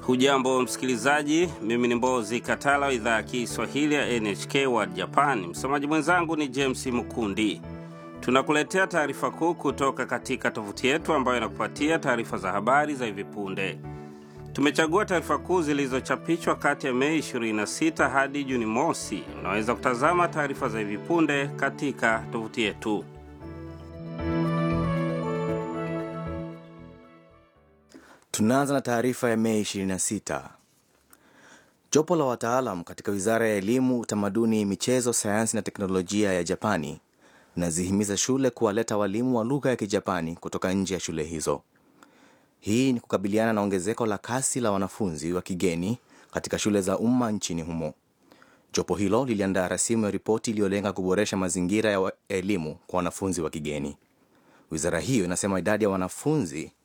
Hujambo msikilizaji, mimi ni Mbozi Katala wa idhaa ya Kiswahili ya NHK World Japan. Msomaji mwenzangu ni James Mukundi. Tunakuletea taarifa kuu kutoka katika tovuti yetu ambayo inakupatia taarifa za habari za hivi punde. Tumechagua taarifa kuu zilizochapishwa kati ya Mei 26 hadi Juni mosi. Unaweza kutazama taarifa za hivi punde katika tovuti yetu. Tunaanza na taarifa ya Mei 26. Jopo la wataalam katika wizara ya elimu, utamaduni, michezo, sayansi na teknolojia ya Japani linazihimiza shule kuwaleta walimu wa lugha ya Kijapani kutoka nje ya shule hizo. Hii ni kukabiliana na ongezeko la kasi la wanafunzi wa kigeni katika shule za umma nchini humo. Jopo hilo liliandaa rasimu ya ripoti iliyolenga kuboresha mazingira ya elimu kwa wanafunzi wa kigeni. Wizara hiyo inasema idadi ya wanafunzi